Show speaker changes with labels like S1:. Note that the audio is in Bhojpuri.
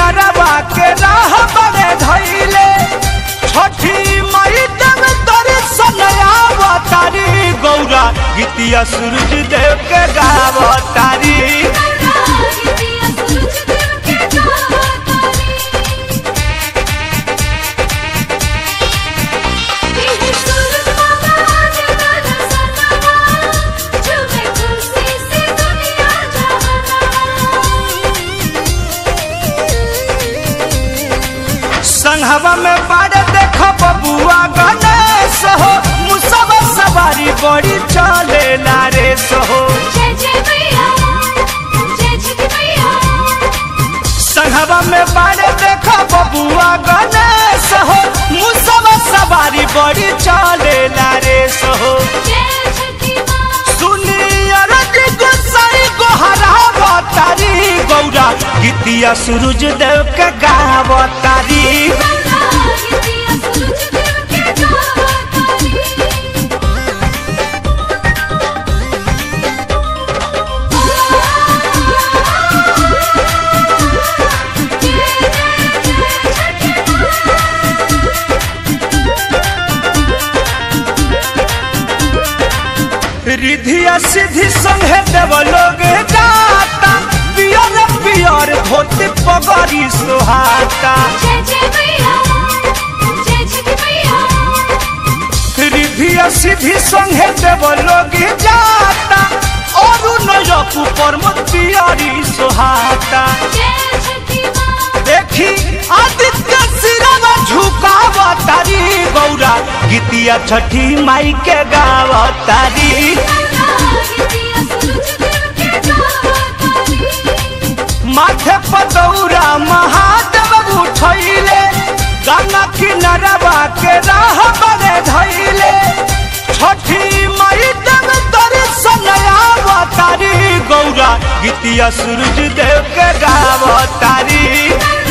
S1: किनारवा के राह बने धैले छठी मई तब दर्शन आवतारी गौरा गीतिया सूरज देव के गावतारी संघवा में बाड़े देख बबुआ गणेश हो मुसवा सवारी बड़ी चले लारे सहो संघवा में बाड़े देख बबुआ गणेश हो मुसवा सवारी बड़ी चले लारे सहो सुनिया रति गोसाई गोहरावतारी गौरा गीतिया सूरज देव के गावतारी रिधिया सिद्धि संगे देव लोग जाता पियर पियर धोती पगड़ी सुहाता रिधिया सिद्धि संगे देव लोग जाता और नजक ऊपर मत पियरी सुहाता देखी आदित्य सिरवा झुकावतारी गौरा गीतिया छठी माई के गावतारी माथे पतौरा महादेव उठैले गंगा किनारवा के राह बने धैले छठी माई देव दर्शन आवतारी गौरा गीतिया सूरज देव के गावतारी